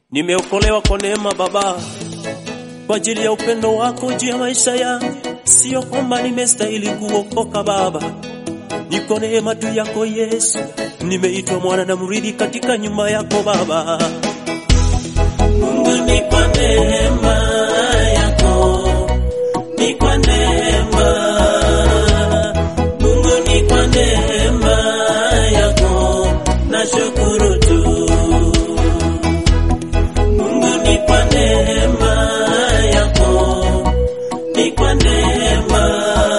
Nimeokolewa kwa neema Baba, kwa ajili ya upendo wako juu ya maisha yangu. Sio kwamba nimestahili kuokoka Baba, niko neema tu yako Yesu. Nimeitwa mwana na mrithi katika nyumba yako Baba. Mungu ni kwa neema yako, ni kwa neema. Mungu ni kwa neema yako, nashukuru tu. Mungu ni kwa neema yako, ni kwa neema.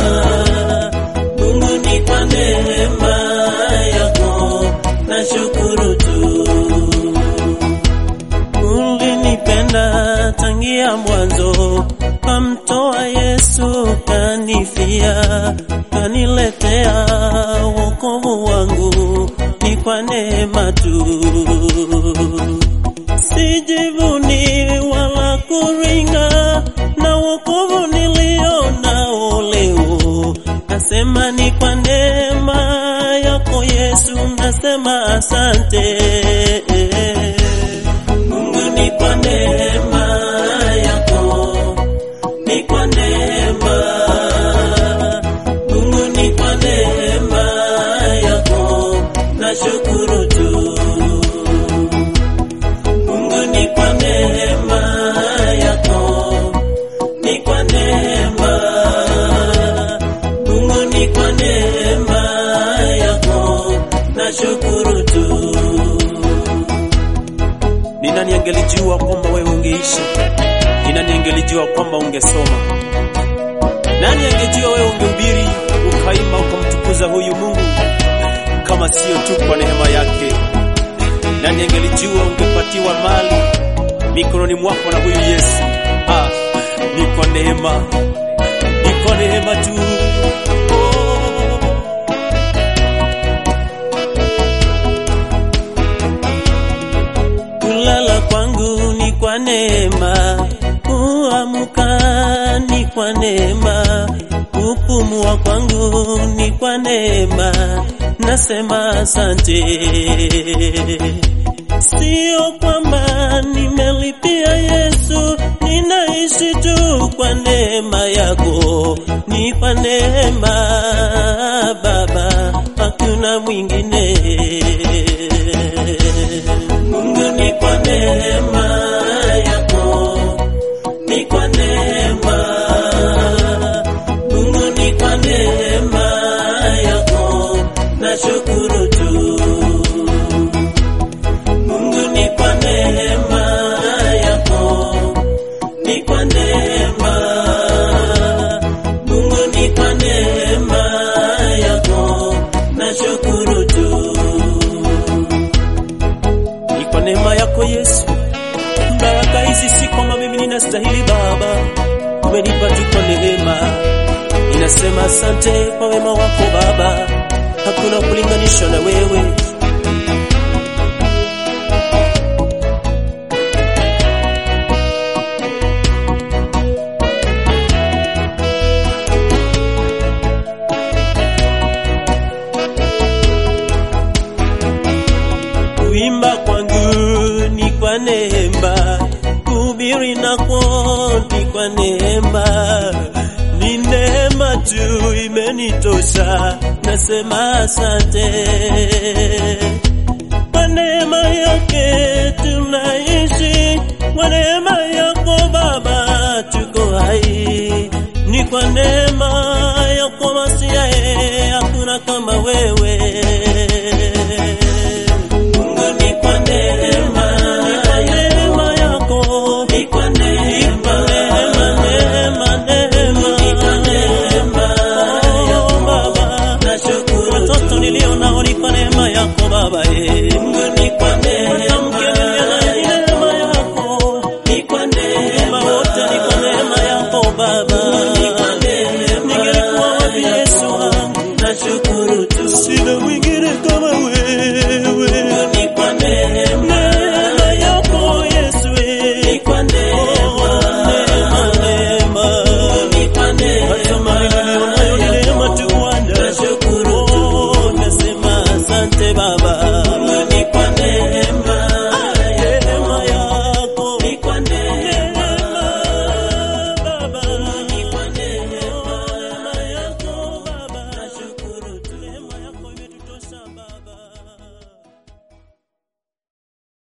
Mungu ni kwa neema yako, nashukuru tu. Ulinipenda tangia mwanzo, kamtoa Yesu kanifia, kaniletea wokovu wangu, ni kwa neema tu. Sijivuni wala kuringa na wokovu nilio nao leo, nasema ni kwa neema yako Yesu, nasema asante. Mungu ni kwa neema yako, ni kwa neema. Mungu ni kwa neema yako, nashukuru tu. Mungu ni kwa neema yako, ni kwa neema. Mungu ni kwa neema yako, nashukuru tu. Ni nani angelijua kwamba wewe ungeishi? Ni nani angelijua kwamba ungesoma? Nani angejua wewe ungehubiri, ukaimba, ukamtukuza huyu Mungu kama sio tu kwa neema yake? Nani angelijua ungepatiwa mali mikononi mwako na huyu Yesu? Ah, ni kwa neema, ni kwa neema tu. Oh. Kulala kwangu ni kwa neema, kuamka ni kwa neema, kupumua kwangu ni kwa neema, nasema asante. Sio kwamba nimelipia Yesu, ninaishi tu kwa neema yako, ni kwa neema Baba, hakuna mwingine. Mungu ni kwa neema yako, ni kwa neema. Mungu ni kwa neema yako, nashukuru tu. Mungu ni kwa neema yako, ni kwa neema. Mungu ni kwa neema yako, nashukuru tu ni kwa neema yako Yesu. Baraka hizi si kwamba mimi ninastahili Baba, umenipa tu kwa neema. Ninasema asante kwa wema wako Baba, hakuna kulinganisha na wewe. Kuimba kwangu ni kwa neema, kuhubiri nako ni kwa neema, ni neema tu imenitosha, nasema asante. Kwa neema yake tunaishi, kwa neema yako Baba tuko hai, ni kwa neema yako Masiae, hakuna kama wewe. Mungu ni kwa neema, ni kwa neema yako, ni kwa neema, neema, neema, ni kwa neema yako Baba, nashukuru. Watoto nilio nao ni kwa neema yako Baba, eh. Mungu